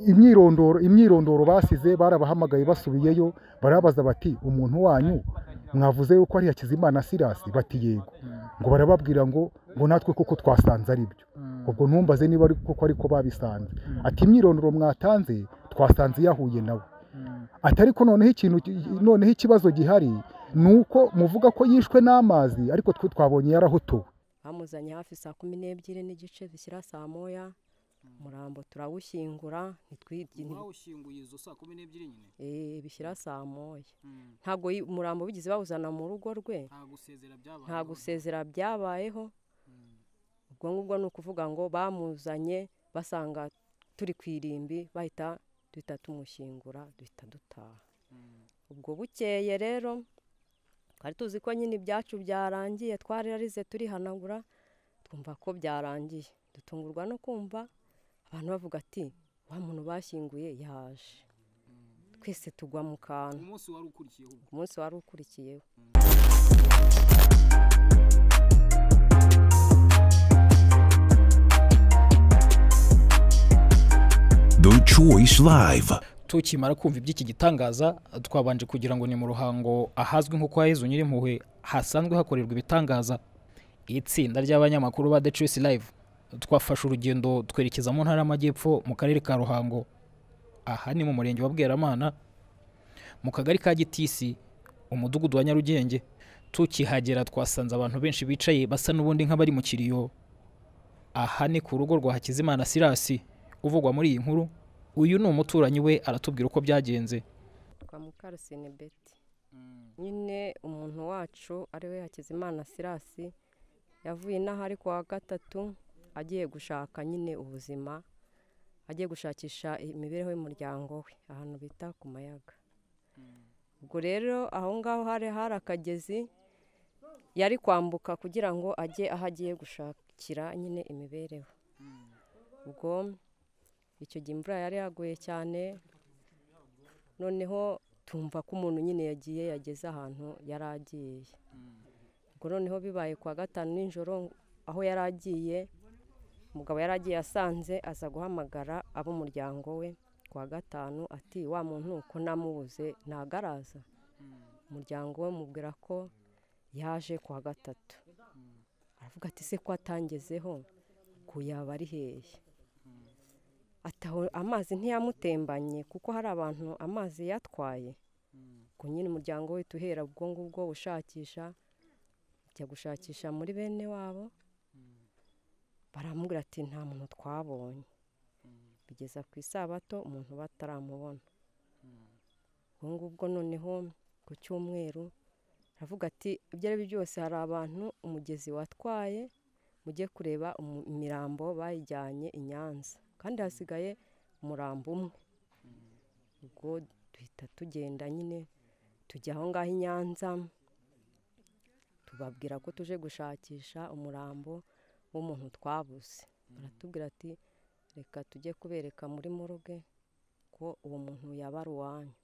imyirondoro imyirondoro basize barabahamagaye basubiyeyo barabaza bati umuntu wanyu mwavuze yuko ari Hakizimana Sirasi bati yego ngo barababwira ngo ngo natwe kuko twasanze ari byo ubwo ntumbaze niba ari kuko ariko babisanze ati imyirondoro mwatanze twasanze iyahuye nawe ati ariko noneho ikintu noneho ikibazo gihari ni uko muvuga ko yishwe n'amazi ariko twe twabonye yarahotowe bamuzanye hafi saa kumi n'ebyiri n'igice zishyira saa moya umurambo turawushyingura mwawushyinguye izo saa kumi n'ebyiri nyine Eh, bishyira saa moya ntabwo yi- umurambo bigize bawuzana mu rugo rwe nta gusezera byabaye nta gusezera byabayeho ubwo ngubwo ni ukuvuga ngo bamuzanye basanga turi ku irimbi bahita duhita tumushyingura duhita dutaha ubwo bukeye rero twari tuzi ko nyine ibyacu byarangiye twararize turihanagura twumva ko byarangiye dutungurwa no kumva abantu bavuga ati wa muntu bashyinguye yaje twese tugwa mu kantu umunsi wari ukurikiyeho ubwo umunsi wari ukurikiyeho The Choice Live. tukimara kumva iby'iki gitangaza twabanje kugira ngo ni mu ruhango ahazwi nko kwa Yezu Nyirimpuhwe hasanzwe hakorerwa ibitangaza itsinda ry'abanyamakuru ba The Choice Live twafashe urugendo twerekeza mu ntara y'amajyepfo mu karere ka Ruhango aha ni mu murenge wa Bweramana mu kagari ka Gitisi umudugudu wa Nyarugenge tukihagera twasanze abantu benshi bicaye basa n'ubundi nk'abari mu kiriyo aha ni ku rugo rwa Hakizimana Sirasi uvugwa muri iyi nkuru uyu ni umuturanyi we aratubwira uko byagenze kwa mukarasine beti nyine umuntu wacu ariwe hakizimana sirasi yavuye inaha ari kuwa gatatu agiye gushaka nyine ubuzima agiye gushakisha imibereho y'umuryango we ahantu bita ku mayaga ubwo rero aho ngaho hari hari akagezi yari kwambuka kugira ngo ajye aho agiye gushakira nyine imibereho ubwo icyo gihe imvura yari yaguye cyane noneho tumva ko umuntu nyine yagiye yageze ahantu yari agiye ubwo noneho bibaye kuwa gatanu nijoro aho yari agiye umugabo yari agiye asanze aza guhamagara ab'umuryango we kuwa gatanu ati wa muntu ko namubuze ntabwo araza umuryango we mubwira ko yaje kuwa gatatu aravuga ati se ko atangezeho ko yaba ari hehe ataho amazi ntiyamutembanye kuko hari abantu amazi yatwaye ubwo nyine umuryango we tuhera ubwo ngubwo ushakisha ajya gushakisha muri bene wabo baramubwira ati nta muntu twabonye bigeza ku isabato umuntu bataramubona ubwo ngubwo noneho ku cyumweru aravuga ati ibyo ari byo byose hari abantu umugezi watwaye mujye kureba umu- imirambo bayijyanye i Nyanza kandi hasigaye umurambo umwe ubwo duhita tugenda nyine tujya aho ngaho i Nyanza tubabwira ko tuje gushakisha umurambo w'umuntu twabuze baratubwira ati reka tujye kubereka muri moruge ko uwo muntu yaba ari uwanyu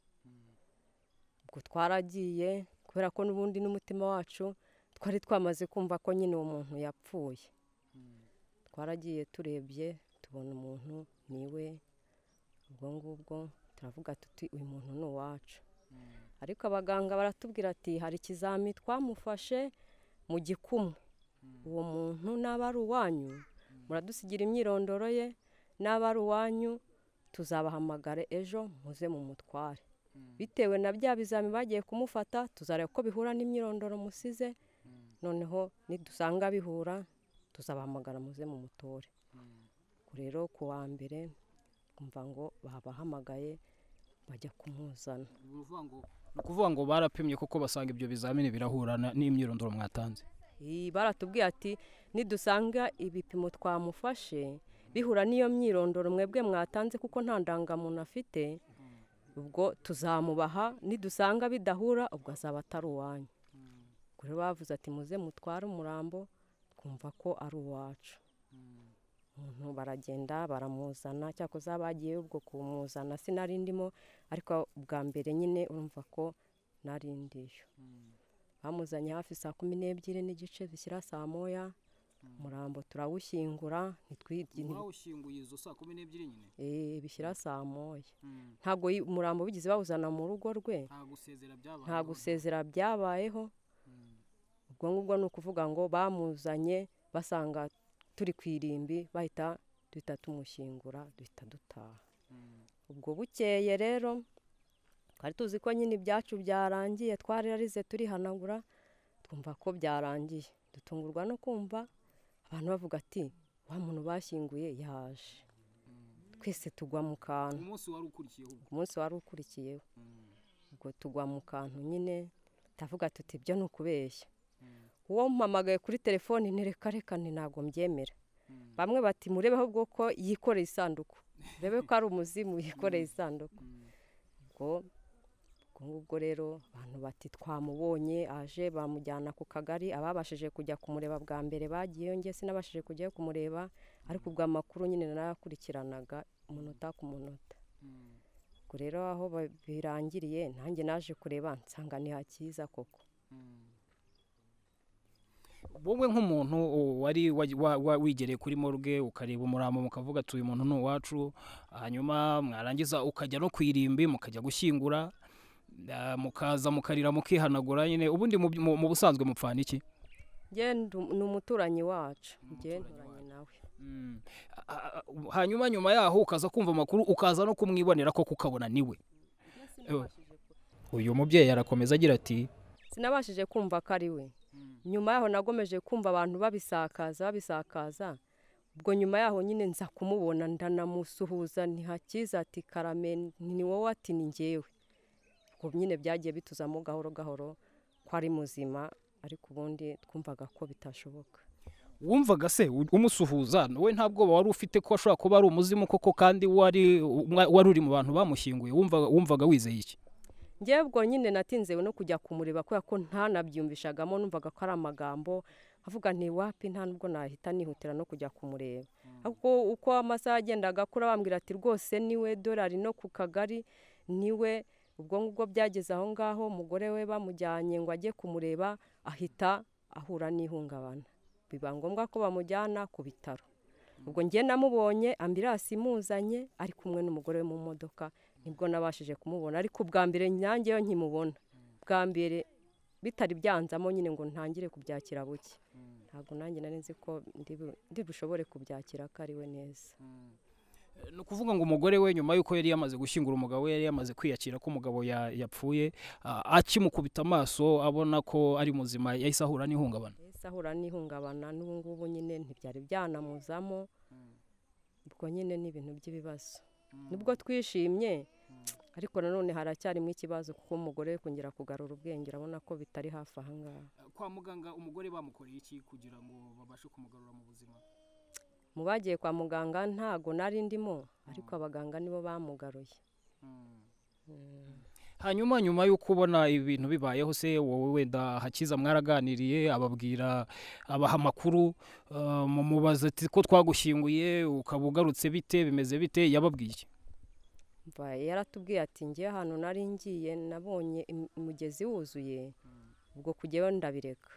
ubwo twaragiye kubera ko n'ubundi n'umutima wacu twari twamaze kumva ko nyine uwo muntu yapfuye twaragiye turebye tubona umuntu niwe ubwo ngubwo turavuga tuti uyu muntu ni uwacu ariko abaganga baratubwira ati hari ikizami twamufashe mu gikumwe uwo muntu n'aba ari uwanyu muradusigira imyirondoro ye n'aba ari uwanyu tuzabahamagare ejo muze mu mutware bitewe na bya bizami bagiye kumufata tuzareba ko bihura n'imyirondoro musize noneho nidusanga bihura tuzabahamagara muze mu mutore Ubwo rero ku wa mbere kumva ngo babahamagaye bajya kumuzana ni ukuvuga ngo ni ukuvuga ngo barapimye kuko basanga ibyo bizamini birahurana n'imyirondoro mwatanze Ii, baratubwiye ati nidusanga ibipimo twamufashe bihura n'iyo myirondoro mwebwe mwatanze kuko nta ndangamuntu afite ubwo tuzamubaha nidusanga bidahura ubwo azaba atari uwanyu ubwo rero bavuze ati muze mutware umurambo twumva ko ari uwacu umuntu baragenda baramuzana cyakoze bagiye ubwo kumuzana sinari ndimo ariko bwa mbere nyine urumva ko nari ndiyo bamuzanye hafi saa kumi n'ebyiri n'igice zishyira saa moya umurambo turawushyingura ntitwigire mwawushyinguye izo saa kumi n'ebyiri nyine eh, bishyira saa moya Mm. ntabwo yi- umurambo bigeze bawuzana mu rugo rwe nta gusezera byabaye nta gusezera byabayeho ubwo ngubwo ni ukuvuga ngo bamuzanye basanga turi ku irimbi bahita duhita tumushyingura duhita dutaha ubwo bukeye rero twari tuzi ko nyine ibyacu byarangiye twararize turihanagura twumva ko byarangiye dutungurwa no kumva abantu bavuga ati wa muntu bashyinguye yaje twese tugwa mu kantu umunsi wari ukurikiyeho ubwo umunsi wari ukurikiyeho ubwo tugwa mu kantu nyine ndavuga tuti ibyo ni ukubeshya uwo mpamagaye kuri telefoni ntireka reka nti ntabwo mbyemera bamwe bati murebeho bwo ko yikoreye isanduku urebe ko ari umuzimu yikoreye isanduku ubwo ubwo ngubwo rero abantu bati twamubonye aje bamujyana ku kagari ababashije kujya kumureba bwa mbere bagiyeyo njye sinabashije kujyayo kumureba ariko ubwo amakuru nyine narayakurikiranaga umunota ku munota ubwo rero aho ba- birangiriye nanjye naje kureba nsanga ni hakiza koko wowe nk'umuntu u- wari wa- wa- wa- wigereye kuri morgue ukareba umurambo mukavuga ati uyu muntu ni uwacu hanyuma mwarangiza ukajya no ku irimbi mukajya gushyingura ah, mukaza mukarira mukihanagura nyine ubundi mu- mu mu busanzwe mupfana iki njye ndu- ni umuturanyi wacu njye nturanye nawe Mm. Ah, ah, hanyuma nyuma yaho ukaza kumva amakuru ukaza no kumwibonera ko kukabona niwe uyu mubyeyi arakomeza agira ati sinabashije kumva ko ari we nyuma yaho nagomeje kumva abantu babisakaza babisakaza ubwo nyuma yaho nyine nza kumubona ndanamusuhuza ntihakiza ati karame ni wowe ati ni ngewe ubwo nyine byagiye bituzamo gahoro gahoro ko ari muzima ariko ubundi twumvaga ko bitashoboka wumvaga se u- umusuhuza wowe nta bwoba wari ufite ko ashobora kuba ari umuzimu koko kandi wari umwa- wari uri mu bantu bamushyinguye wumvaga wumvaga wizeye iki njyewe ubwo nyine natinzewe no kujya kumureba kubera ko ntanabyiyumvishagamo numvaga ko ari amagambo avuga nti wapi nta nubwo nahita nihutira no kujya kumureba ariko uko amasaha yagendaga akura bambwira ati rwose niwe dorari no ku kagari niwe ubwo ngubwo byageze aho ngaho umugore we bamujyanye ngo ajye kumureba ahita ahura n'ihungabana biba ngombwa ko bamujyana ku bitaro ubwo njye namubonye ambirasi imuzanye ari kumwe n'umugore we mu modoka nibwo nabashije kumubona ariko ubwa mbere nangeyo nkimubona bwa mbere bitari byanzamo nyine ngo ntangire kubyakira buke ntabwo nanjye nari nzi ko ndi bu- ndi bushobore kubyakira ko ari we neza ni ukuvuga ngo umugore we nyuma y'uko yari yamaze gushyingura umugabo we yari yamaze kwiyakira ko umugabo ya- yapfuye ah, akimukubita amaso abona ko ari muzima yahise ahura n'ihungabana ese ahura n'ihungabana n'ubu ngubu nyine ntibyari byanamuzamo ubwo nyine ni ibintu by'ibibazo nibwo twishimye ariko nanone haracyarimo ikibazo kuko umugore we kongera kugarura ubwenge urabona ko bitari hafi aha ngaha kwa muganga umugore bamukoreye iki kugira ngo babashe kumugarura mu buzima mu bagiye kwa muganga ntago nari ndimo ariko abaganga nibo bamugaruye hanyuma nyuma y'uko ubona ibintu bibayeho se wowe wenda hakiza mwaraganiriye ababwira abaha amakuru ah, mumubaza ati ko twagushyinguye ukaba ugarutse bite bimeze bite yababwiye iki mva yaratubwiye ati ngewe ahantu nari ngiye nabonye im- umugezi wuzuye ubwo kujyayo ndabireka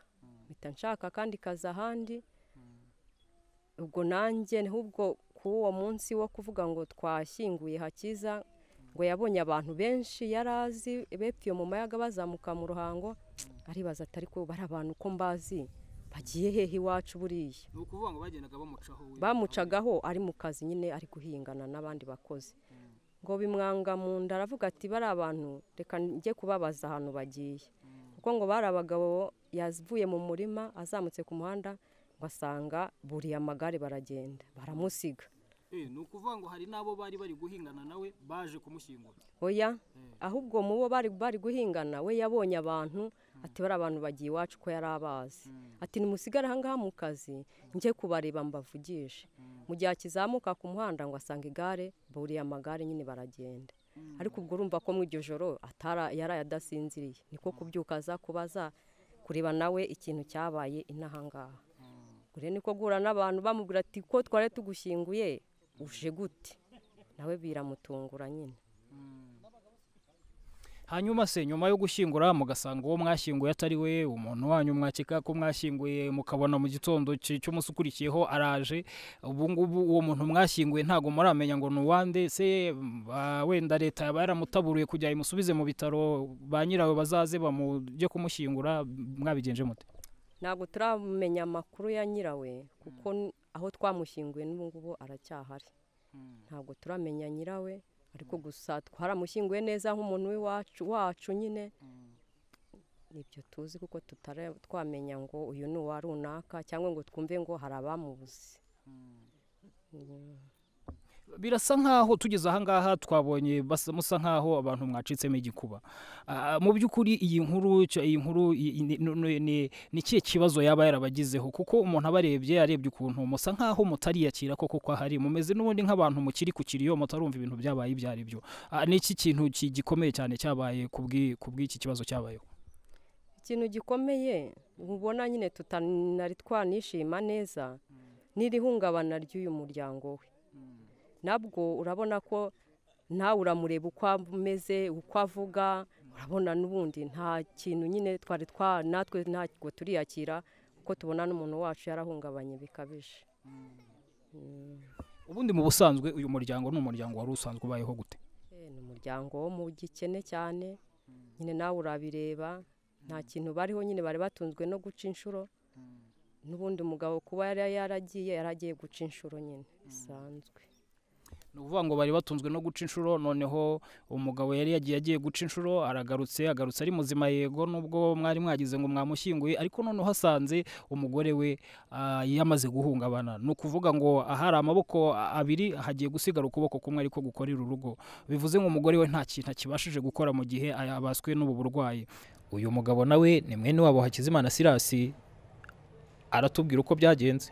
mpita nshaka kandi kazi ahandi ubwo nanjye ahubwo kuri uwo munsi wo kuvuga ngo twashyinguye hakiza ngo yabonye abantu benshi yari azi bepfiye mu mayaga bazamuka mu ruhango aribaza ati ariko bari abantu ko mbazi bagiye hehe iwacu buriya ni ukuvuga ngo bagendaga bamucaho we bamucagaho ari mu kazi nyine ari guhingana n'abandi bakozi ngo bimwanga mu nda aravuga ati bari abantu reka njye kubabaza ahantu bagiye kuko ngo bari abagabo yavuye mu murima azamutse ku muhanda ngo asanga buriya amagare baragenda baramusiga Eh, ni ukuvuga ngo hari n'abo bari bari guhingana nawe baje kumushyingura oya ahubwo mu bo bari bari guhingana we yabonye abantu ati bari abantu bagiye iwacu ko yari abazi ati nimusigare aha ngaha mu kazi njye kubareba mbavugishe mu gihe akizamuka ku muhanda ngo asanga igare buriya amagare nyine baragenda ariko ubwo urumva ko mu iryo joro atara yaraye adasinziriye niko kubyuka aza kubaza kureba nawe ikintu cyabaye inaha ngaha ure niko guhura n'abantu bamubwira ati ko twari tugushyinguye uje gute nawe biramutungura nyine hanyuma se nyuma yo gushyingura mugasanga uwo mwashyinguye atari we umuntu wanyu mwakeka ko mwashyinguye mukabona mu gitondo cy- cy'umunsi ukurikiyeho araje ubu ngubu uwo muntu mwashyinguye ntabwo muramenya ngo ni uwande se mm, ah, wenda leta yaba yaramutaburuye kugira ngo imusubize mu bitaro ba nyirawe bazaze bamujye kumushyingura mwabigenje mute ntabwo turamenya amakuru ya nyirawe kuko n- aho twamushyinguye n'ubu ngubu aracyahari ntabwo turamenya nyirawe ariko gusa twaramushyinguye neza nk'umuntu w'iwacu wacu nyine nibyo tuzi kuko tutari twamenya ngo uyu ni uwa runaka cyangwa ngo twumve ngo hari abamubuze birasa nk'aho tugeze ahangaha twabonye basa- musa nk'aho abantu mwacitsemo igikuba Ah, mu by'ukuri iyi nkuru cyo- iyi nkuru i- i- ni- ni- ni- ni ikihe kibazo yaba yarabagizeho kuko umuntu abarebye yarebye ukuntu musa nk'aho mutariyakira koko ko ahari mumeze n'ubundi nk'abantu mukiri ku kiriyo mutarumva ibintu byabaye ibyo ari byo Ah, ni iki kintu ki- gikomeye cyane cyabaye ku bw'i- ku bw'iki kibazo cyabayeho ikintu gikomeye ubona nyine tutanari twanishima neza n'irihungabana ry'uyu muryango we nabwo urabona ko nawe uramureba uko ameze uko avuga urabona n'ubundi nta kintu nyine twari twa natwe ntabwo turiyakira kuko tubona n'umuntu wacu yarahungabanye bikabije ubundi mu busanzwe uyu muryango ni umuryango wari usanzwe ubayeho gute Eh, ni umuryango wo mu gikene cyane nyine nawe urabireba nta kintu bariho nyine bari batunzwe no guca inshuro n'ubundi umugabo kuba yari yaragiye yari agiye guca inshuro nyine bisanzwe ni ukuvuga ngo bari batunzwe no guca inshuro noneho umugabo yari yagiye agiye guca inshuro aragarutse agarutse ari muzima yego nubwo mwari mwagize ngo mwamushyinguye ariko noneho asanze umugore we ah, yamaze guhungabana ni ukuvuga ngo ahari amaboko abiri hagiye gusigara ukuboko kumwe ariko gukorera urugo bivuze ngo umugore we nta kintu akibashije gukora mu gihe yabaswe n'ubu burwayi uyu mugabo nawe ni mwene wabo Hakizimana Sirasi aratubwira uko byagenze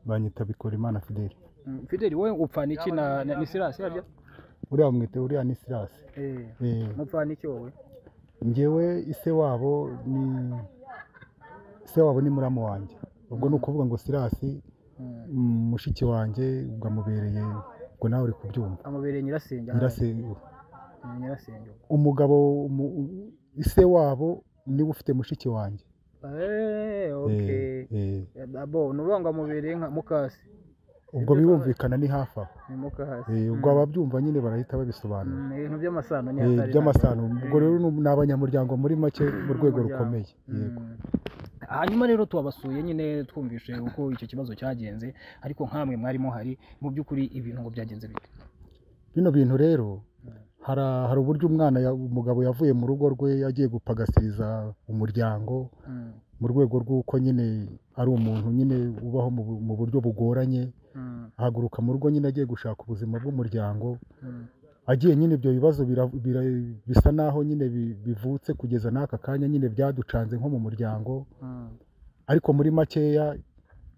banyita bikorimana fideli Fideli wowe upfana iki na, na, Sirasi uriya mwite uriya ni sirasi Eh, mupfana iki wowe njyewe ise wabo ni ise wabo ni muramu wanjye ubwo ni ukuvuga ngo sirasi mm, mushiki wanjye ubwo amubereye ubwo nawe uri kubyumva amubereye nyirasenge aha. nyirase Mm, nyirasenge umugabo umu- u- ise wabo niwe ufite mushiki wanjye Eh, Eh, okay eh. abo ni uvuga ngo amubereye nka mukasi ubwo birumvikana ni hafi aho ni mukasi Eh, ubwo ababyumva nyine barahita babisobanura Mm, ibintu by'amasano ni Eh, hatari by'amasano ntabwo. ubwo rero ni abanyamuryango muri make mu rwego Umuryango. rukomeye yego Mm. hanyuma rero twabasuye nyine twumvishe uko icyo kibazo cyagenze ariko nkamwe mwari muhari mu by'ukuri ibintu ngo byagenze bite bino bintu rero hari hari uburyo umwana ya- umugabo yavuye mu rugo rwe yagiye gupagasiriza umuryango Mm, mu rwego rw'uko nyine ari umuntu nyine ubaho mu bu- mu buryo bugoranye mm, ahaguruka mu rugo nyine agiye gushaka ubuzima bw'umuryango mm. agiye nyine ibyo bibazo bira- bira- bisa naho nyine bi- bivutse kugeza n'aka kanya nyine byaducanze nko mu muryango Mm, ariko muri makeya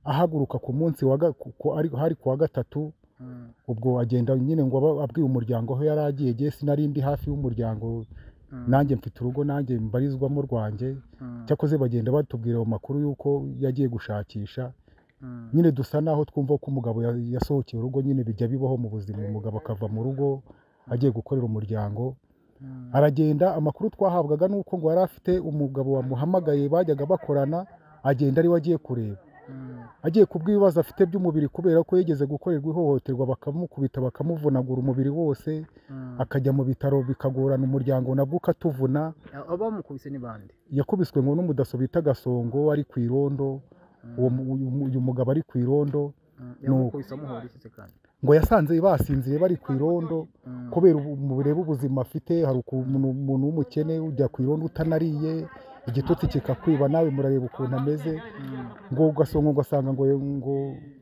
ahaguruka ku munsi wa ga- ku- ku- ari- hari ku wa gatatu mm, ubwo agenda nyine ngo aba- abwiye umuryango aho yari agiye ngewe sinari ndi hafi y'umuryango Mm. nanjye mfite urugo nanjye mbarizwamo rwanjye mm, cyakoze bagenda batubwira ayo makuru y'uko yagiye gushakisha mm. nyine dusa naho twumva ko umugabo ya- yasohokeye urugo nyine bijya bibaho mu buzima umugabo akava mu rugo agiye gukorera umuryango aragenda amakuru twahabwaga ni uko ngo yari afite umugabo wamuhamagaye bajyaga bakorana agenda ariwe agiye kureba agiye kubw'ibibazo afite by'umubiri kubera ko yigeze gukorerwa ihohoterwa bakamukubita bakamuvunagura umubiri wose akajya mu bitaro bikagorana umuryango nabwo ukatuvuna abamukubise ni bande yakubiswe ngo n'umudaso bita gasongo ari ku irondo uwo mu- uyu mu- uyu mugabo ari ku irondo Mm, Ni uko. yamukubise amuhora iki se kandi ngo yasanze basinziriye bari ku irondo Mm, kubera ubu- mu burebe ubuzima afite hari ukuntu umuntu w'umukene ujya ku irondo utanariye igitotsi kikakwiba nawe murareba ukuntu ameze ngo gasongo ngo asanga ngo ngo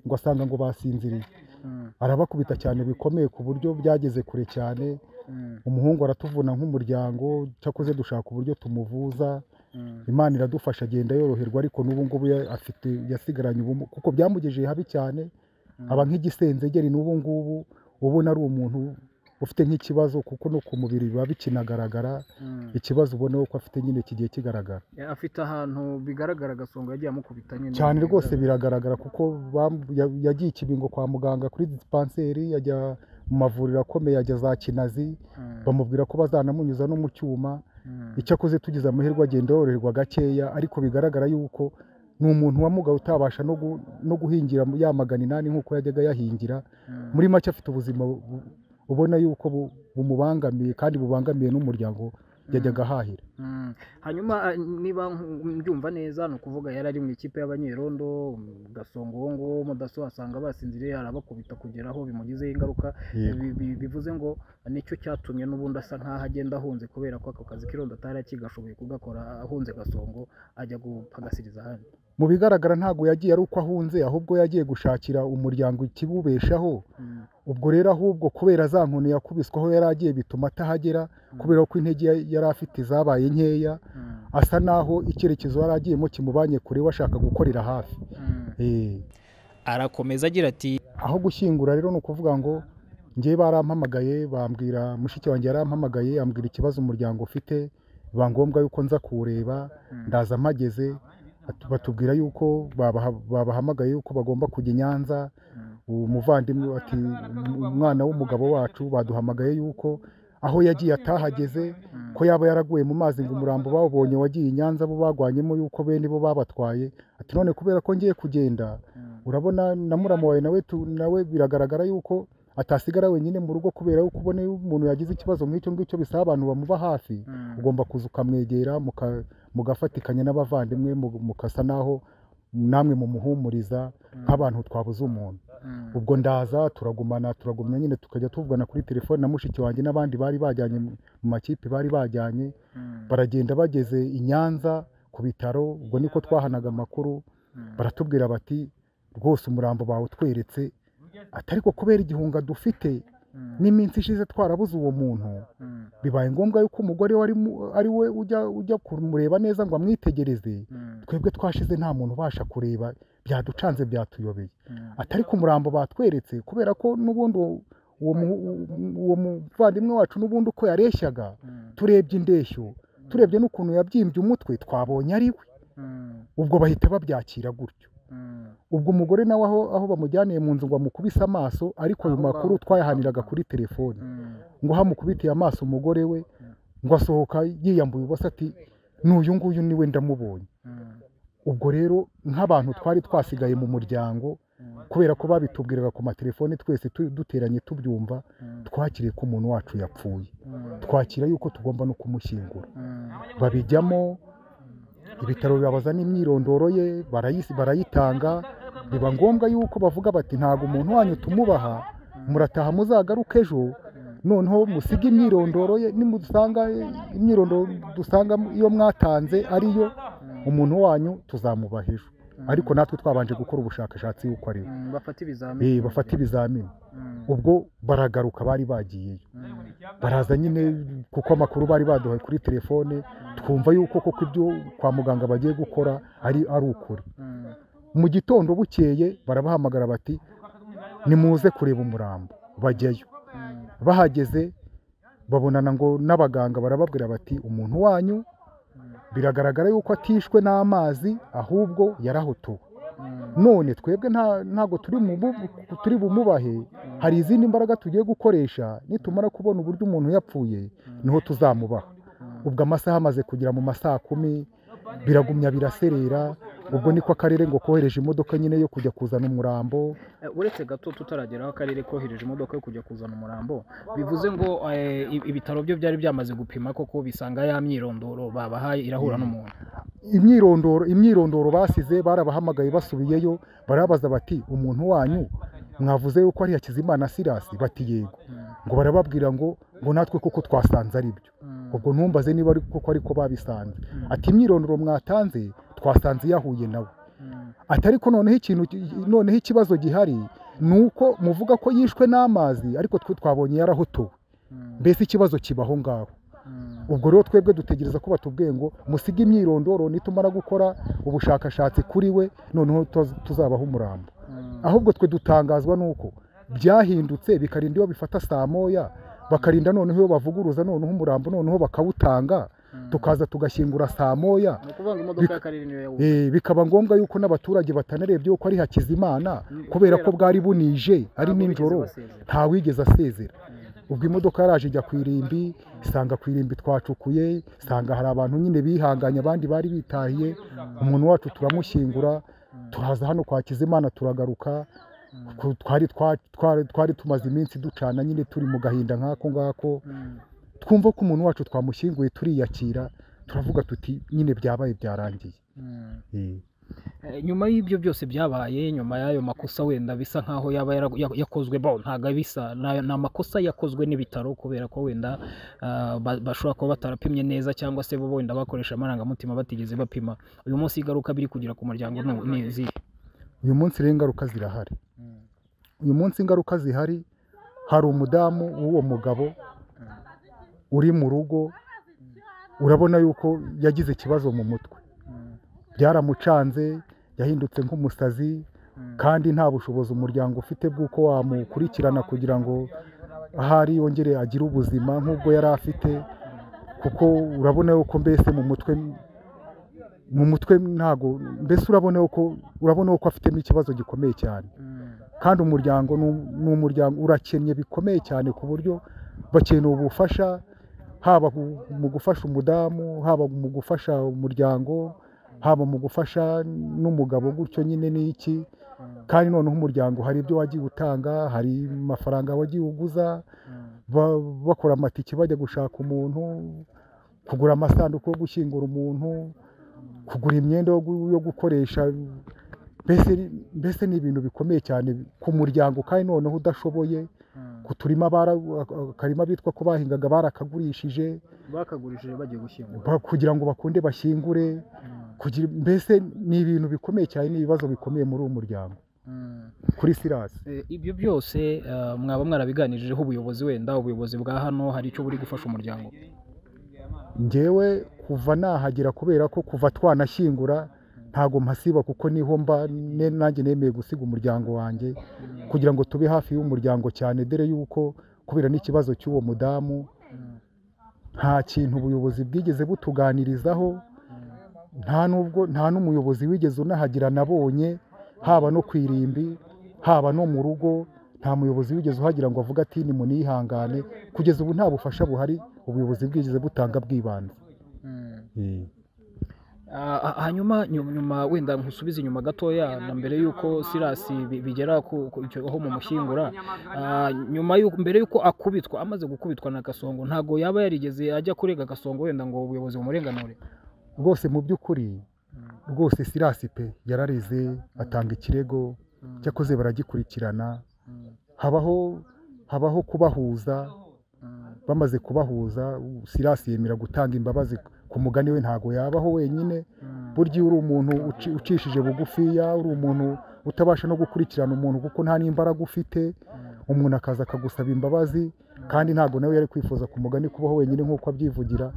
ngo asanga ngo basinziriye mm, arabakubita cyane bikomeye ku buryo byageze kure cyane mm, umuhungu aratuvuna nk'umuryango cyakoze dushaka uburyo tumuvuza mm, imana iradufasha agenda yoroherwa ariko n'ubu ngubu ya- afite yasigaranye ubumuga kuko byamugejeje habi cyane aba nk'igisenzegeri n'ubu ngubu ubona ari umuntu ufite nk'ikibazo kuko no ku mubiri biba bikinagaragara mm. ikibazo ubona ko afite nyine kigiye kigaragara Ya, afite ahantu bigaragara agasonga yagiye amukubita nyine cyane rwagaragara. rwose biragaragara kuko bam- ya- yagiye ikibingo kwa muganga kuri dispanseri yajya mu mavuriro akomeye ajya za kinazi bamubwira ko bazanamunyuza no mu cyuma icyo akoze tugize amahirwe agenda yoroherwa gakeya ariko bigaragara yuko ni umuntu wamugaye utabasha no gu- no guhingira yamagana inani nk'uko yajyaga yahingira muri make afite ubuzima bu- ubona yuko bu- bumubangamiye kandi bubangamiye n'umuryango yajyaga ahahira Mm. hanyuma ah, niba nku- mbyumva neza ni ukuvuga yari ari mu ikipe y'abanyerondo mu gasongo uwo nguwo mudaso asanga basinziriye arabakubita kugera aho bimugizeho ingaruka Yego. Bi- bi- bivuze ngo nicyo cyatumye n'ubundi asa nk'aho agenda ahunze kubera ko ako kazi k'irondo atari akigashoboye kugakora ahunze gasongo ajya gupagasiriza ahandi mu bigaragara ntabwo yagiye ari uko ahunze ahubwo yagiye gushakira umuryango ikibubeshaho Mm. ubwo rero ahubwo kubera za nkoni yakubiswaho yari agiye bituma atahagera kubera ko intege ya- yari afite zabaye nkeya Mm. asa naho icyerekezo yari agiyemo kimubanye kure we ashaka gukorera hafi Mm. Eh, arakomeza agira ati aho gushyingura rero ni ukuvuga ngo njye barampamagaye bambwira mushiki wanjye yarampamagaye ambwira ikibazo umuryango ufite biba ngombwa yuko nza kuwureba ndaza mpageze batu- batubwira yuko babaha- babahamagaye yuko bagomba kujya i nyanza uwo muvandimwe ati "Um- umwana w'umugabo wacu baduhamagaye yuko aho yagiye atahageze ko yaba yaraguye mu mazi ngo umurambo bawubonye wagiye i nyanza bo bagwanyemo yuko bene bo babatwaye ati none kubera ko ngiye kugenda urabona na murama wawe nawe tu- nawe biragaragara yuko atasigara wenyine mu rugo kubera yuko ubona iyo umuntu yagize ikibazo nk'icyo ngicyo bisaba abantu bamuba hafi ugomba kuza ukamwegera muka- mugafatikanya n'abavandimwe mu- mukasa naho namwe mumuhumuriza nk'abantu twabuze umuntu ubwo ndaza turagumana turagumya nyine tukajya tuvugana kuri telefone na mushiki wanjye n'abandi bari bajyanye mu mu makipe bari bajyanye baragenda bageze i nyanza ku bitaro ubwo niko twahanaga amakuru baratubwira bati rwose umurambo bawe utweretse atari ko kubera igihunga dufite n'iminsi ishize twarabuze uwo muntu bibaye ngombwa yuko umugore we ari mu- ari we ujya ujya kumureba neza ngo amwitegereze twebwe twashize nta muntu ubasha kureba byaducanze byatuyobeye atari ku murambo batweretse kubera ko n'ubundi uwo uwo mu- uwo muvandimwe wacu n'ubundi uko yareshyaga turebye indeshyo turebye n'ukuntu yabyimbye umutwe twabonye ari we ubwo bahita babyakira gutyo ubwo umugore nawe aho aho bamujyaniye mu nzu ngo amukubise amaso ariko ayo makuru twayahaniraga kuri telefoni ngo hamukubitiye amaso umugore we ngo asohoka yiyambuye ubusa ati n'uyu nguyu niwe ndamubonye ubwo rero nk'abantu twari twasigaye mu muryango kubera ko babitubwiraga ku matelefoni twese tu- duteranye tubyumva twakiriye ko umuntu wacu yapfuye twakira yuko tugomba no kumushyingura babijyamo ibitaro bibabaza n'imyirondoro ye barayisi- barayitanga biba ngombwa yuko bavuga bati ntabwo umuntu wanyu tumubaha murataha muzagaruke ejo noneho musige imyirondoro ye nimusanga imyirondoro dusanga iyo mwatanze ariyo umuntu wanyu tuzamubaha ejo ariko natwe twabanje gukora ubushakashatsi yuko ari we bafata Eh, ibizamini bafata ibizamini Mm. ubwo baragaruka bari bagiyeyo baraza nyine kuko amakuru bari baduhaye kuri telefone twumva yuko koko ibyo kwa muganga bagiye gukora ari ari ukuri Mm. mu gitondo bukeye barabahamagara bati nimuze kureba umurambo bajyayo bahageze babonana ngo n'abaganga barababwira bati umuntu wanyu biragaragara yuko atishwe n'amazi ahubwo yarahotowe none twebwe nta- ntabwo turi mu bu- turi bumubahe hari izindi mbaraga tugiye gukoresha nitumara kubona uburyo umuntu yapfuye niho tuzamubaha ubwo amasaha amaze kugera mu ma saa kumi biragumya biraserera ubwo niko akarere ngo kohereje imodoka nyine yo kujya kuzana umurambo Eh, uretse gato tutarageraho akarere kohereje imodoka yo kujya kuzana umurambo bivuze ngo eh, i- ibitaro byo byari byamaze gupima koko bisanga ya myirondoro babahaye irahura n'umuntu imyirondoro imyirondoro basize barabahamagaye basubiyeyo barabaza bati umuntu wanyu mwavuze yuko ari Hakizimana Sirasi bati yego ngo barababwira ngo ngo natwe kuko twasanze ari byo ubwo ntumbaze niba ari kuko ariko babisanze ati imyirondoro mwatanze twasanze yahuye nawe atari ko noneho ikintu ki- noneho ikibazo gihari ni uko muvuga ko yishwe n'amazi ariko twe twabonye yarahotowe mbese ikibazo kiba aho ngaho ubwo rero twebwe dutegereza ko batubwiye ngo musige imyirondoro nitumara gukora ubushakashatsi kuri we noneho tuz- tuzabaho umurambo ahubwo twe dutangazwa n'uko byahindutse bikarinda iyo bifata saa moya bakarinda noneho iyo bavuguruza noneho umurambo noneho bakawutanga tukaza tugashyingura saa moya ni ukuvuga ngo imodoka y'akarere niyo yawubatse Eh, bikaba ngombwa yuko n'abaturage batanarebye yuko ari hakizimana kubera ko bwari bunije ari Ntabwo nijoro bigeze basezera. nta wigeze asezera ubwo imodoka yaraje ijya ku irimbi isanga ku irimbi twacukuye isanga hari abantu nyine bihanganye abandi bari bitahiye umuntu wacu turamushyingura turaza hano kwa kizimana turagaruka Ku- twari twa- twari- twari tumaze iminsi ducana nyine turi mu gahinda nk'ako ngako twumva ko umuntu wacu twamushyinguye turiyakira turavuga tuti nyine byabaye byarangiye Eh. Eh, nyuma y'ibyo byose byabaye nyuma y'ayo makosa wenda bisa nkaho yaba yara- ya- yakozwe bo ntabwo bisa ni ni amakosa yakozwe n'ibitaro kubera ko wenda ah, ba- bashobora kuba batarapimye neza cyangwa se bo wenda bakoresha amarangamutima batigeze bapima uyu munsi ingaruka biri kugira ku muryango ni- ni izihe uyu munsi rero ingaruka zirahari uyu munsi ingaruka zihari hari umudamu w'uwo mugabo uri mu rugo urabona yuko yagize ikibazo mu mutwe byaramucanze yahindutse nk'umusazi kandi nta bushobozi umuryango ufite bw'uko wamukurikirana kugira ngo ahari yongere agire ubuzima nk'ubwo yari afite kuko urabona yuko mbese mu mutwe mu mutwe ntago mbese urabona yuko urabona yuko afitemo ikibazo gikomeye cyane kandi umuryango ni- ni umuryango urakennye bikomeye cyane ku buryo bakeneye ubufasha haba mu gufasha umudamu haba mu gufasha umuryango haba mu gufasha n'umugabo gutyo nyine n'iki kandi noneho umuryango hari ibyo wagiye utanga hari amafaranga wagiye uguza ba- bakora amatike bajya gushaka umuntu kugura amasanduku yo gushyingura umuntu kugura imyenda yo gu- yo gukoresha mbese mbese ni ibintu bikomeye cyane ku muryango kandi noneho udashoboye ku turima bara- akarima bitwa ko bahingaga barakagurishije bakagurishije bagiye gushyingura ba- kugira ngo bakunde bashyingure kugira mbese ni ibintu bikomeye cyane ni ibibazo bikomeye muri uwo muryango kuri sirasi Eh, ibyo byose eh, mwaba mwarabiganirijeho ubuyobozi wenda ubuyobozi bwa hano hari icyo buri gufasha umuryango ngewe kuva nahagera kubera ko kuva twanashyingura ntago mpasiba kuko niho mba ne- nanjye nemeye gusiga umuryango wanjye kugira ngo tube hafi y'umuryango cyane dore yuko kubera n'ikibazo cy'uwo mudamu nta kintu ubuyobozi bwigeze butuganirizaho nta nubwo nta n'umuyobozi wigeze unahagira nabonye haba no ku irimbi haba no mu rugo nta muyobozi wigeze uhagira ngo avuge ati ni munihangane kugeza ubu nta bufasha buhari ubuyobozi bwigeze butanga bw'ibanze Ah, hanyuma nyuma nyuma wenda nkusubize inyuma gatoya na mbere y'uko sirasi bi- bigera ku- ku- icyo- aho mumushyingura ah, nyuma y'uko mbere y'uko akubitwa amaze gukubitwa na gasongo ntabwo yaba yarigeze ajya kurega gasongo wenda ngo ubuyobozi bumurenganure rwose mu by'ukuri rwose sirasi pe yararize atanga ikirego cyakoze baragikurikirana habaho habaho kubahuza bamaze kubahuza sirasi yemera gutanga imbabazi ku mugani we ntago yabaho wenyine burya iyo uri umuntu uci- ucishije bugufiya uri umuntu utabasha no gukurikirana umuntu kuko nta n'imbaraga ufite umuntu akaza akagusaba imbabazi kandi ntabwo nawe yari kwifuza ku mugani kubaho wenyine nk'uko abyivugira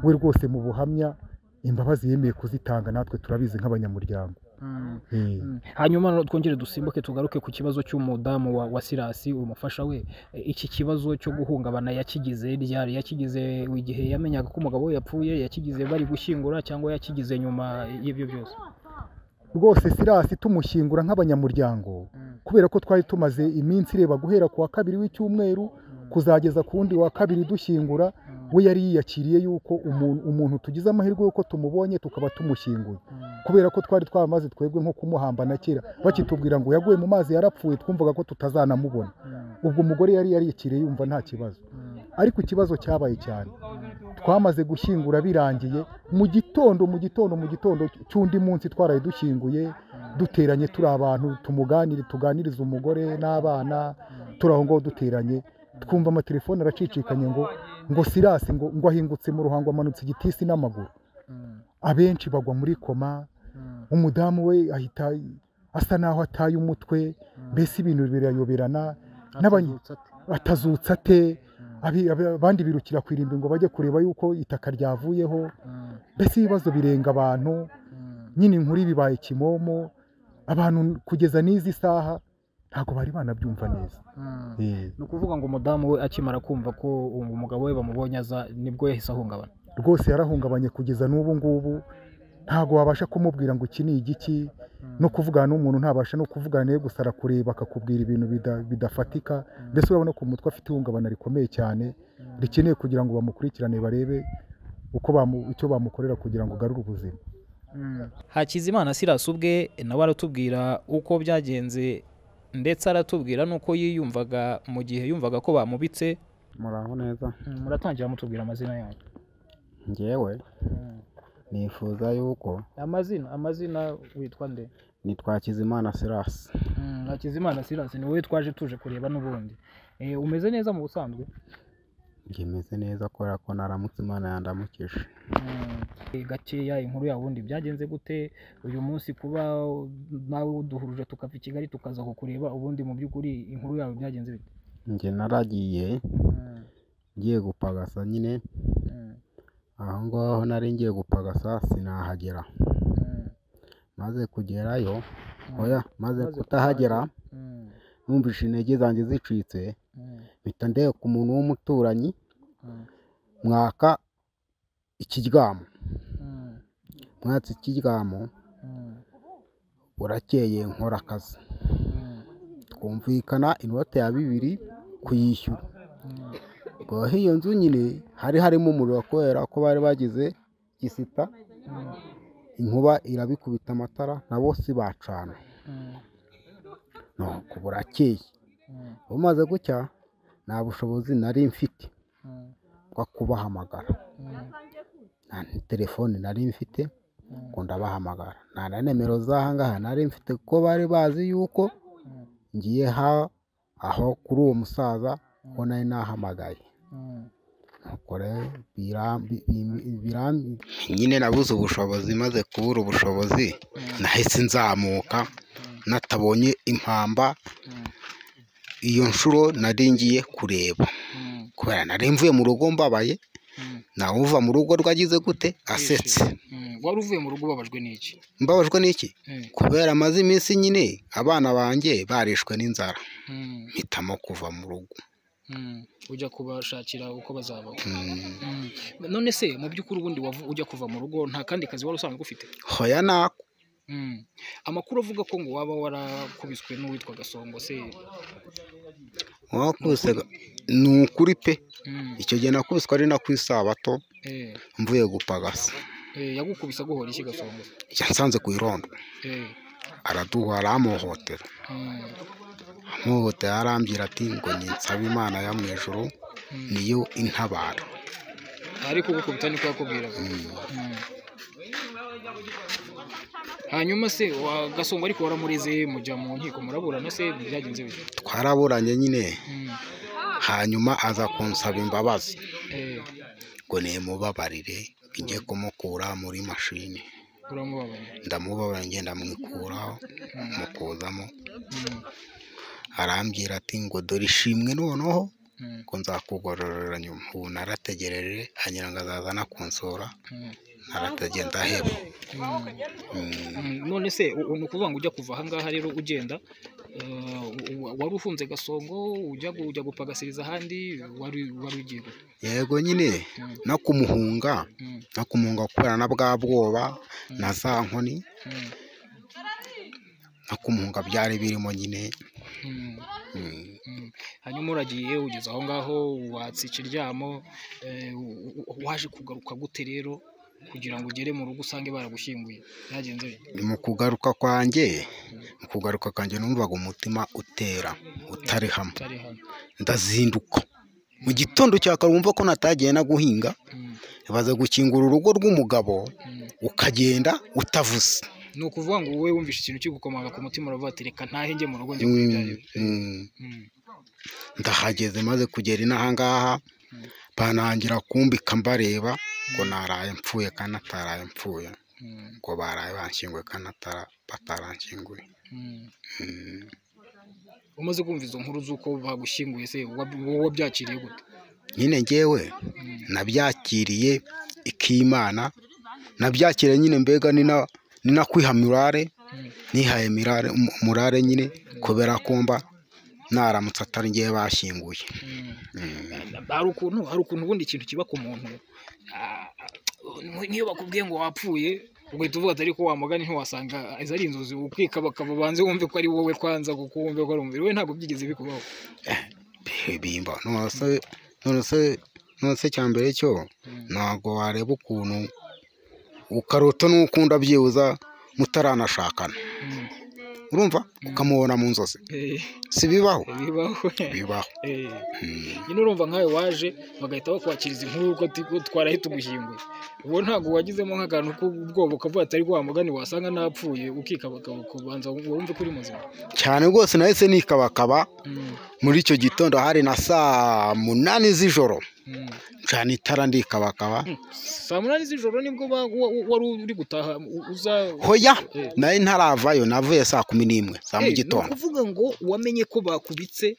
we rwose mu buhamya imbabazi yemeye kuzitanga natwe turabizi nk'abanyamuryango Eh. Mm. hanyuma no- twongere dusimbuke tugaruke ku kibazo cy'umudamu wa, wa sirasi umufasha we E, iki kibazo cyo guhungabana yakigize ryari yakigize igihe yamenyaga ko umugabo we yapfuye yakigize bari gushyingura cyangwa yakigize nyuma y'ibyo byose rwose sirasi tumushyingura nk'abanyamuryango kubera ko twari tumaze iminsi ireba guhera ku wa kabiri w'icyumweru kuzageza ku wundi wa kabiri dushyingura we yari yiyakiriye yuko umuntu, umuntu tugize amahirwe y'uko tumubonye tukaba tumushyinguye kubera ko twari twamaze twebwe nko kumuhambana kera bakitubwira ngo yaguye mu mazi yarapfuye twumvaga ko tutazanamubona ubwo umugore yari yariyakiriye yumva nta kibazo ariko ikibazo cyabaye cyane twamaze gushyingura birangiye mu gitondo mu gitondo mu gitondo cy'undi munsi twaraye dushyinguye duteranye turi abantu tumuganire tuganirize umugore n'abana turi aho ngaho duteranye twumva amatelefone aracicikanye ngo ngo sirasi ngo ngo ahingutse mu ruhango amanutse igitisi n'amaguru abenshi bagwa muri koma umudamu we ahita asa n'aho ataye umutwe mbese ibintu birayoberana n'abanye atazutse ate abi- abi- abandi birukira ku irimbi ngo bajye kureba yuko itaka ryavuyeho mbese ibibazo birenga abantu nyine inkuru bibaye kimomo abantu kugeza n'izi saha ntabwo bari banabyumva neza Eh. ni ukuvuga ngo umudamu we akimara kumva ko uwo mugabo we bamubonye aza nibwo yahise ahungabana rwose yarahungabanye kugeza n'ubu ngubu ntabwo wabasha kumubwira ngo iki ni igiki no kuvugana n'umuntu ntabasha no kuvugana nawe gusa arakureba akakubwira ibintu bida- bidafatika mbese urabona ko umutwe afite ihungabana rikomeye cyane rikeneye kugira ngo bamukurikirane barebe uko bamu- icyo bamukorera kugira ngo agarure ubuzima hakizimana silas ubwe nawe aratubwira uko byagenze ndetse aratubwira n'uko yiyumvaga mu gihe yumvaga ko bamubitse muraho neza muratangira mutubwira amazina yanyu ngewe nifuza yuko amazina amazina witwa nde nitwa Kizimana Sirasi Mm, hakizimana silas ni wowe twaje tuje kureba n'ubundi Eh, umeze neza mu busanzwe ngimeze neza kubera ko naramutse Imana yandamukije Mm, eh, gakeya inkuru ya wundi byagenze gute uyu munsi kuba nawe uduhuruje tukava i kigali tukaza kukureba ubundi mu by'ukuri inkuru yawe byagenze bite njye naragiye Mm, ngiye gupagasa nyine mm, aho ngaho nari ngiye gupagasa sinahagera mm, maze kugerayo mm, oya maze Maze kutahagera mm, numvise intege zanjye zicitse mm, mpita ndeba ku muntu w'umuturanyi mm, mwaka ikiryamo mm, mwatse ikiryamo mm, burakeye nkora akazi mm. twumvikana inote ya bibiri kuyishyura rwaho iyo nzu nyine hari harimo umuriro kubera ko bari bagize gisita inkuba irabikubita amatara nabo si bacana nuko burakeye bumaze gucya nta bushobozi nari mfite bwo kubahamagara nta telefone nari mfite ngo ndabahamagara nta na nimero z'ahangaha nari mfite kuko bari bazi yuko ngiye ha aho kuri uwo musaza ko nari nahamagaye nuko rero birambi- bimbi- birambi- nyine nabuze ubushobozi maze kubura ubushobozi nahise nzamuka natabonye impamba iyo nshuro nari ngiye kureba kubera nari mvuye mu rugo mbabaye nawe uva mu rugo rwagize gute asetse wari uvuye mu rugo ubabajwe n'iki mbabajwe n'iki kubera amaze iminsi nyine abana banjye barishwe n'inzara mpitamo kuva mu rugo ujya kubashakira uko bazabaho Mm, none se mu by'ukuri ubundi wavu- ujya kuva mu rugo nta kandi kazi wari usanzwe ufite hoya nako amakuru avuga ko ngo waba warakubiswe n'uwitwa gasongo se wakubise ni ukuri pe icyo gihe nakubiswe ari na ku isabato Eh, mvuye gupagasa eh, yagukubise aguhora iki gasongo yansanze ku irondo Eh, araduha aramuhotera mm, amuhotera arambwira ati ngo ninsabe imana yo mu ijuru niyo intabara ariko ugukubita niko yakubwiraga Mm. hanyuma se wa gasongo ariko waramureze mujya mu nkiko muraburana se byagenze bite twaraburanye nyine Mm, hanyuma aza kunsaba imbabazi eh, ngo nimubabarire njye kumukura muri mashini uramubabarira ndamubabarira ngenda mwikuraho mukuzamo arambwira ati ngo dore ishimwe noneho Mm. ngo nzakugororera nyuma ubu narategereje hanyura ngo azaza anakunsura Mm. naratagenda hepfo Mm. Mm, none se u- u- ni ukuvuga ngo ujya kuva ahangaha rero ugenda eh, u- u- wari ufunze gasongo ujya gu- ujya gupagasiriza ahandi wari wari ugiye gute? yego nyine no kumuhunga Mm. no kumuhunga kubera na bwa bwoba na za nkoni Mm. no kumuhunga byari birimo nyine Mm. Mm. Mm. hanyuma uragiye ugeze aho ngaho watsa ikiryamo eh, u- u- waje kugaruka gute rero kugira ngo ugere mu rugo usange baragushyinguye byagenze bite? mu kugaruka kwanjye mu kugaruka kwanjye numvaga umutima utera utari hamwe utari hano ndazinduka mu gitondo cya kare wumva ko natagiye na guhinga Mm. baza gukingura urugo rw'umugabo ukagenda utavuze ni ukuvuga ngo wowe wumvishe ikintu kigukomanga ku mutima uravuga ati reka ntahe njye mu rugo njye kuri bya Mm, mm. Mm. ndahageze maze kugera inahangaha banangira kumbika mbareba ngo naraye mpfuye kandi nataraye mpfuye Mm. ngo baraye banshyinguye kandi natara- bataranshyinguye Mm. Mm. umaze kumva izo nkuru z'uko bagushyinguye se wa- wowe wabyakiriye gute nyine ngewe nabyakiriye ikimana nabyakiriye nyine mbega ni na- ni na kwiha murare nihaye mirare- mu- murare nyine kubera kumba naramutse atari ngewe bashyinguye hari ukuntu hari ukuntu ubundi ikintu kiba ku muntu ah, n'iyo bakubwiye ngo wapfuye ugahita uvuga ati ariko wamugani ntiwasanga izo ari inzozi ukikaba bakaba banze wumve ko ari wowe kwanza kuko wumve ko ari umubiri we ntabwo byigeze bikubaho bimba none se none se none se cya mbere cyo ntabwo wareba ukuntu ukarota n'ukunda byibuza mutaranashakana urumva ukamubona mu nzozi Eh, si bibaho bibaho bibaho Eh, Mm. nyine urumva nkawe waje bagahita bakwakiriza inkuru ko ti- ko twaraye tugushyinguye uwo ntabwo wagizemo nk'akantu k'ubwoba ukavuga ati ariko wa mugani wasanga napfuye ukikabakaba kubanza wumve ko uri muzima cyane rwose nahise nikabakaba Mm, muri icyo gitondo hari na saa munani z'ijoro mm. cyane itara ndikabakaba saa munani z'ijoro nibwo ba- wa- wa- wari uri gutaha u- uza hoya Eh. nari ntaravayo navuye saa kumi n'imwe za mu Eh, ni gitondo ukuvuga ngo wamenye ko bakubitse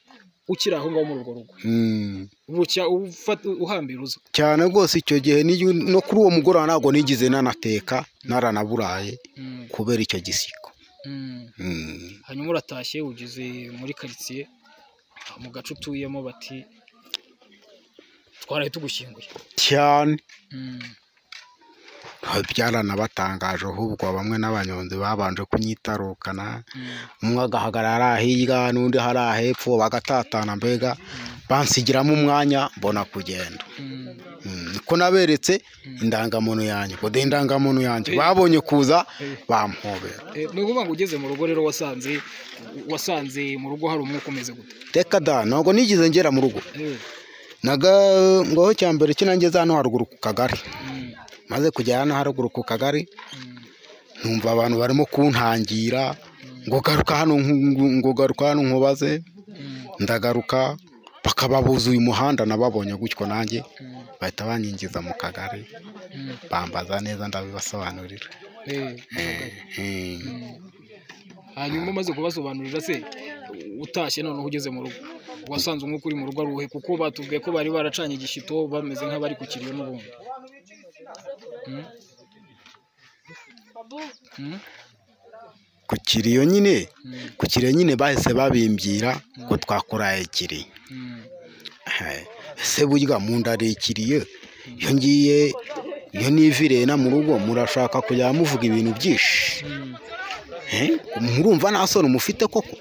ukiri aho ngaho muri urwo rugo Mm. bucya ufata uhambira uza cyane rwose icyo gihe n'iyo- no kuri uwo mugoroba ntabwo nigeze nanateka naranaburaye Mm, kubera icyo gisiko mm. Mm. hanyuma uratashye ugeze muri karitsiye mu gace utuyemo bati twaraye tugushyinguye cyane Mm, byaranabatangaje ahubwo bamwe n'abanyonzi babanje kunyitarukana mm, umwe agahagarara hariya hirya n'undi hariya hepfo bagatatana mbega bansigiramo umwanya mbona kugenda mm. Mm, niko naberetse indangamuntu yanjye ngo de indangamuntu yanjye babonye kuza bampobera Eh, ni ukuvuga ngo ugeze mu rugo rero wasanze wasanze mu rugo hari umwuka umeze gute reka da ntabwo nigeze ngera mu rugo Eh, naga ngaho cya mbere kinangeze hano haruguru ku kagari mm, maze kugera hano haruguru ku kagari mm, numva abantu barimo kuntangira ngo garuka hano nku- ngo garuka hano nkubaze mm, ndagaruka bakaba buzuye umuhanda nababonye gutyo nanjye mm, bahita banyinjiza mu kagari mm. bambaza neza ndabibasobanurira Eh, Mm. hanyuma umaze kubasobanurira se utashye noneho ugeze mu rugo wasanze umwuka uri mu rugo ari uwuhe kuko batubwiye ko bari baracanye igishito bameze nk'abari ku kiriyo n'ubundi Mm. Mm, ku kiriyo nyine mm, ku kiriyo nyine bahise babimbwira ko twakuraye kiriyo mm, Eh, ese burya mu nda rekiriye iyo ngiye iyo nivirena mu rugo murashaka kujya muvuga ibintu byinshi mm, Eh, murumva nta soni mufite koko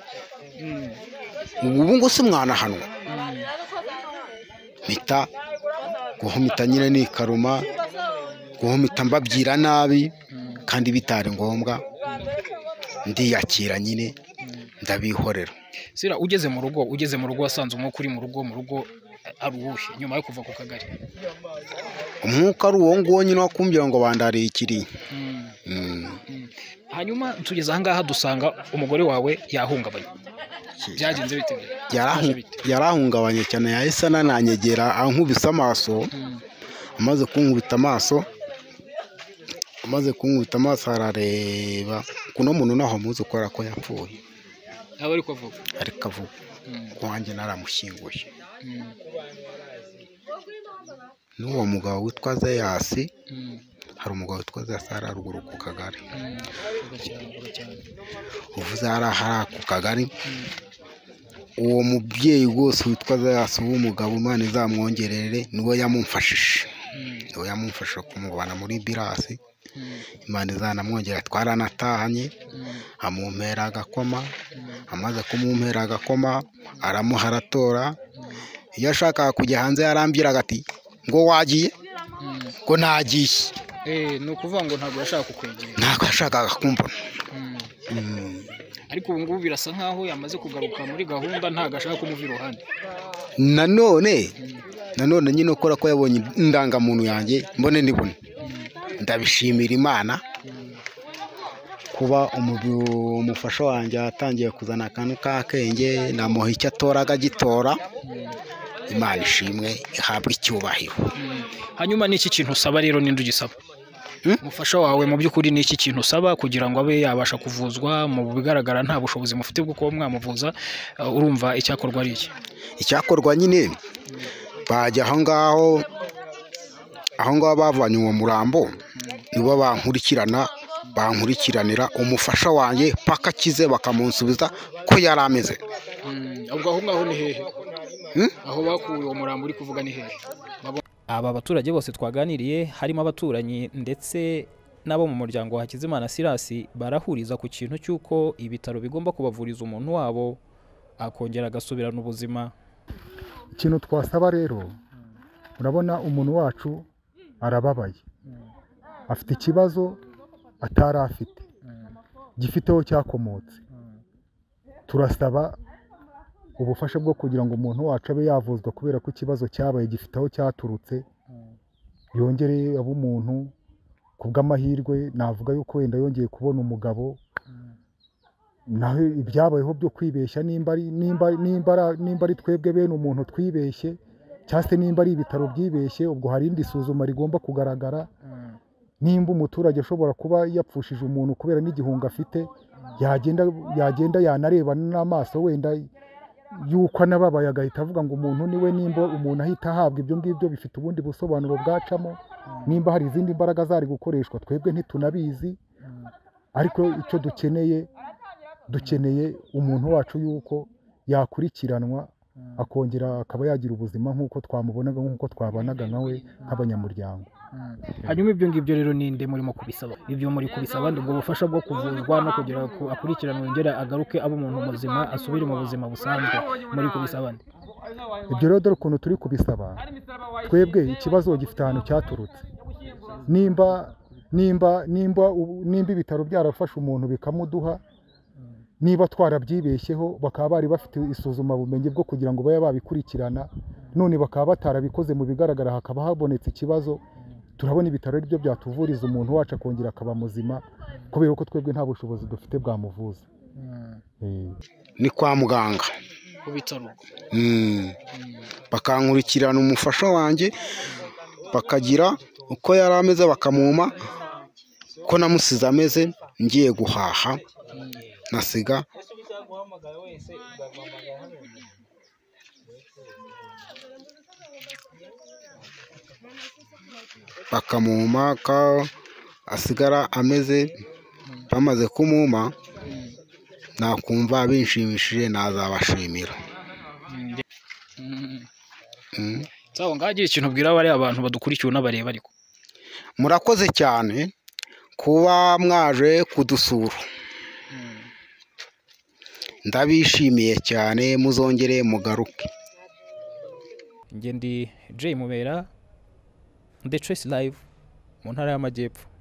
mm, ubu ngo si mwanahanwa mm. mpita guhumita nyine nikaruma guhumita mbabyira nabi kandi bitari ngombwa ndiyakira nyine ndabihorera sira ugeze mu rugo ugeze mu rugo wasanze umwuka uri mu rugo mu rugo eh, ari uwuhe nyuma yo kuva ku kagari umwuka ari uwo nguwo nyine wakumbira ngo bandarikiriye Mm, Mm. mm. hanyuma tugeze ahangaha dusanga umugore wawe yahungabanye byagenze bite Yarahu- Byaje bite? yarahungabanye cyane yahise anananyegera ankubise amaso Mm, amaze kunkubita amaso amaze kunkubita amaso arareba kuno muntu ntaho muzi ukora ko yapfuye aba ari kuvuga ariko avuga Mm, ko wanjye naramushyinguye mm, n'uwo mugabo witwa zeyasi mm, hari umugabo witwa zeyasi hari haruguru ku kagari mm. Vuga cyane, vuga cyane. uvuze hari ahari ku kagari uwo mubyeyi rwose witwa zeyasi w'umugabo imana izamwongerere niwe yamumfashije Mm, niwe yamumfashije kumubana muri birasi mm, imana izanamwongera twaranatahanye mm, amumpera agakoma amaze kumumpera agakoma aramuha aratora iyo ashakaga kujya hanze yarambwiraga ati ngo wagiye mm. ngo nagiye Eh, ni ukuvuga ngo ntabwo yashaka kukwegera ntabwo yashakaga kumbona Mm. Mm. ariko ubu ngubu birasa nk'aho yamaze kugaruka muri gahunda ntabwo ashaka kumuva iruhande nanone nanone nyine ukora ko yabonye indangamuntu yanjye mbone nibone ndabishimira imana kuba umubi- umufasha wanjye yatangiye kuzana akantu k'akenge namuha icyo atora akagitora imana ishimwe ihabwe icyubahiro hanyuma ni iki kintu usaba rero ninde ugisaba umufasha wawe mu by'ukuri ni iki kintu usaba kugira ngo abe yabasha kuvuzwa mu bigaragara nta bushobozi mufite bwo kuba mwamuvuza eh, urumva icyakorwa ari iki icyakorwa nyine bajya aho ngaho aho ngaho bavanye uwo murambo nibo bankurikirana bankurikiranira umufasha wanjye paka akize bakamunsubiza ko yari ameze Mm, ubwo aho ngaho ni hehe aho bakuye uwo murambo uri kuvuga ni hehe aba baturage bose twaganiriye harimo abaturanyi ndetse n'abo mu muryango wa Hakizimana Sirasi barahuriza ku kintu cy'uko ibitaro bigomba kubavuriza umuntu wabo akongera agasubirana ubuzima ikintu twasaba rero urabona umuntu wacu arababaye afite ikibazo atari afite gifite aho cyakomotse turasaba ubufasha bwo kugira ngo umuntu wacu abe yavuzwa kubera ko ikibazo cyabaye gifite aho cyaturutse yongere abe umuntu ku bw'amahirwe navuga yuko wenda yongeye kubona umugabo naho ibyabayeho byo kwibeshya nimba ari twebwe bene umuntu twibeshye cyangwa se nimba ari ibitaro byibeshye ubwo hari indi suzuma rigomba kugaragara nimba umuturage ashobora kuba yapfushije umuntu kubera n'igihunga afite yagenda yanareba n'amaso wenda yuko anababaye agahita avuga ngo umuntu niwe nimba umuntu ahita ahabwa ibyo ngibyo bifite ubundi busobanuro bwacamo nimba hari izindi mbaraga zari gukoreshwa twebwe ntitunabizi ariko icyo dukeneye dukeneye umuntu wacu yuko yakurikiranwa akongera akaba yagira ubuzima nk'uko twamubonaga nk'uko twabanaga nawe nk'abanyamuryango hanyuma ibyo ngibyo rero ni nde murimo kubisaba ibyo muri kubisaba ubwo bufasha bwo kuvurwa no kugira ngo akurikirane yongere agaruke aba umuntu muzima asubire mu buzima busanzwe muri kubisaba nde ibyo rero dore ukuntu turi kubisaba twebwe ikibazo gifite ahantu cyaturutse nimba nimba nimba nimba ibitaro byarafashe umuntu bikamuduha niba twarabyibeshyeho bakaba bari bafite isuzumabumenyi bwo kugira ngo babe babikurikirana none bakaba batarabikoze mu bigaragara hakaba habonetse ikibazo turabona ibitaro ari byo byatuvuriza umuntu wacu akongera akaba muzima kubera ko twebwe nta bushobozi dufite bwamuvuza ni kwa muganga ku bitaro bakankurikirana umufasha wanjye bakagira uko yari ameze bakamuma ko namusize ameze ngiye guhaha nasiga bakamuma ko asigara ameze bamaze kumuma nakumva bishimishije nazabashimira aho ngaho agira ikintu ubwira bariya abantu badukurikiye unabareba ariko murakoze cyane kuba mwaje kudusura ndabishimiye cyane muzongere mugaruke ngende Jay Mubera The Choice Live mu ntara y'amajyepfo